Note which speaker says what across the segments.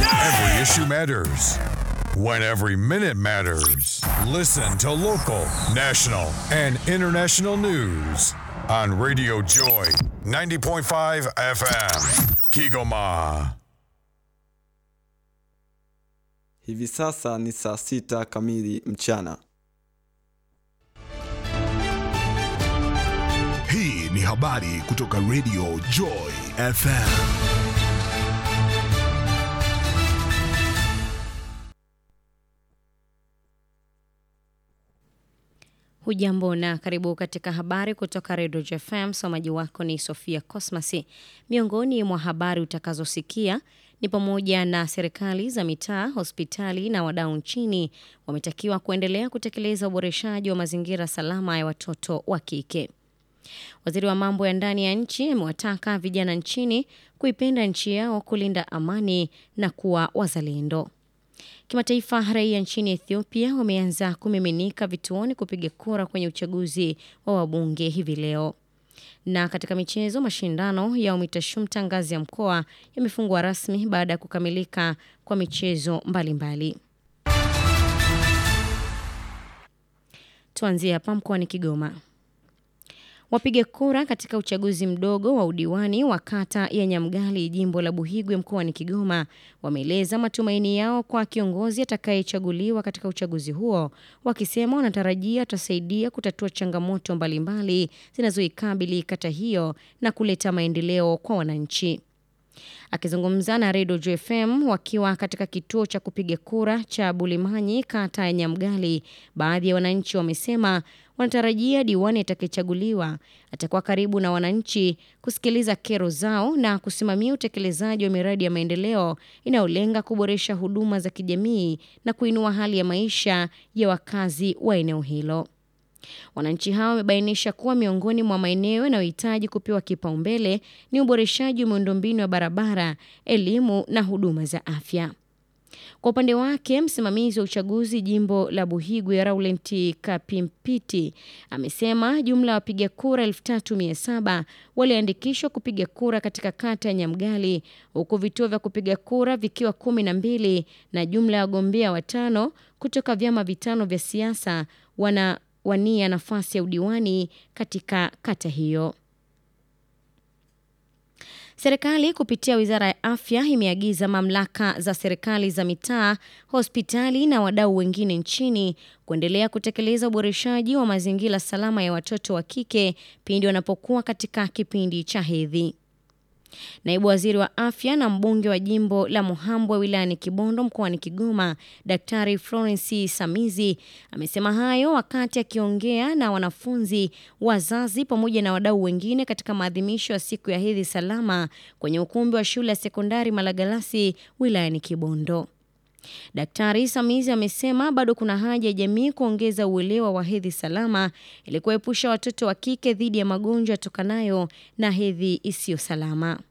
Speaker 1: Every issue matters. When every minute matters. Listen to local, national, and international news on Radio Joy 90.5 FM. Kigoma.
Speaker 2: Hivi sasa ni saa sita kamili mchana.
Speaker 3: Hii ni habari kutoka Radio Joy FM.
Speaker 4: Hujambo na karibu katika habari kutoka Redio JFM. Msomaji wako ni Sofia Cosmasi. Miongoni mwa habari utakazosikia ni pamoja na serikali za mitaa, hospitali na wadau nchini wametakiwa kuendelea kutekeleza uboreshaji wa mazingira salama ya watoto wa kike. Waziri wa mambo ya ndani ya nchi amewataka vijana nchini kuipenda nchi yao, kulinda amani na kuwa wazalendo. Kimataifa, raia nchini Ethiopia wameanza kumiminika vituoni kupiga kura kwenye uchaguzi wa wabunge hivi leo. Na katika michezo, mashindano ya UMITASHUMTA ngazi ya mkoa yamefungwa rasmi baada ya kukamilika kwa michezo mbalimbali. Tuanzie hapa mkoani Kigoma. Wapiga kura katika uchaguzi mdogo wa udiwani wa kata ya Nyamgali jimbo la Buhigwe mkoani Kigoma wameeleza matumaini yao kwa kiongozi atakayechaguliwa katika uchaguzi huo, wakisema wanatarajia atasaidia kutatua changamoto mbalimbali zinazoikabili kata hiyo na kuleta maendeleo kwa wananchi. Akizungumza na Redio JFM wakiwa katika kituo cha kupiga kura cha Bulimanyi kata ya Nyamgali, baadhi ya wananchi wamesema wanatarajia diwani atakayechaguliwa atakuwa karibu na wananchi, kusikiliza kero zao na kusimamia utekelezaji wa miradi ya maendeleo inayolenga kuboresha huduma za kijamii na kuinua hali ya maisha ya wakazi wa eneo hilo. Wananchi hao wamebainisha kuwa miongoni mwa maeneo yanayohitaji kupewa kipaumbele ni uboreshaji wa miundombinu ya barabara, elimu na huduma za afya. Kwa upande wake, msimamizi wa uchaguzi jimbo la Buhigwe Laurent Kapimpiti amesema jumla ya wapiga kura 3700 waliandikishwa kupiga kura katika kata ya Nyamgali, huku vituo vya kupiga kura vikiwa kumi na mbili na jumla ya wagombea watano kutoka vyama vitano vya siasa wana wania nafasi ya udiwani katika kata hiyo. Serikali kupitia Wizara ya Afya imeagiza mamlaka za serikali za mitaa, hospitali na wadau wengine nchini kuendelea kutekeleza uboreshaji wa mazingira salama ya watoto wa kike pindi wanapokuwa katika kipindi cha hedhi. Naibu Waziri wa Afya na mbunge wa jimbo la Muhambwe wilayani Kibondo mkoani Kigoma, Daktari Florence Samizi amesema hayo wakati akiongea na wanafunzi, wazazi pamoja na wadau wengine katika maadhimisho ya siku ya hedhi salama kwenye ukumbi wa shule ya sekondari Malagalasi wilayani Kibondo. Daktari Samizi amesema bado kuna haja ya jamii kuongeza uelewa wa hedhi salama ili kuepusha watoto wa kike dhidi ya magonjwa yatokanayo na hedhi isiyo salama.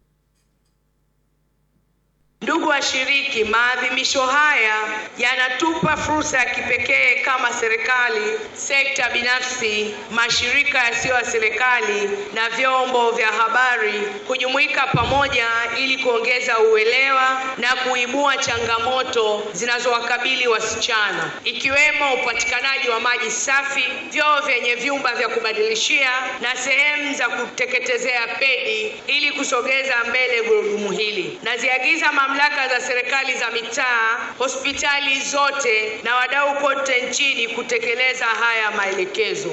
Speaker 5: Ndugu washiriki, maadhimisho haya yanatupa fursa ya kipekee kama serikali, sekta binafsi, mashirika yasiyo ya serikali na vyombo vya habari kujumuika pamoja ili kuongeza uelewa na kuibua changamoto zinazowakabili wasichana ikiwemo upatikanaji wa maji safi, vyoo vyenye vyumba vya kubadilishia na sehemu za kuteketezea pedi ili kusogeza mbele gurudumu hili. Naziagiza mamlaka za serikali za mitaa, hospitali zote na wadau kote nchini kutekeleza haya maelekezo.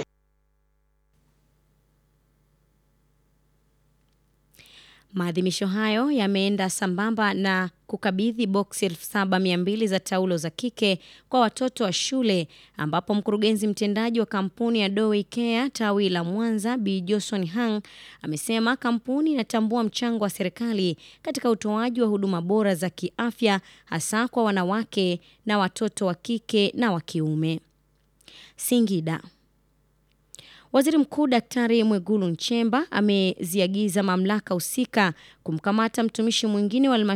Speaker 4: Maadhimisho hayo yameenda sambamba na kukabidhi boksi 7200 za taulo za kike kwa watoto wa shule ambapo mkurugenzi mtendaji wa kampuni ya Doe Care tawi la Mwanza Bi Johnson Hang amesema kampuni inatambua mchango wa serikali katika utoaji wa huduma bora za kiafya hasa kwa wanawake na watoto wa kike na wa kiume. Singida. Waziri Mkuu Daktari Mwigulu Nchemba ameziagiza mamlaka husika kumkamata mtumishi mwingine wa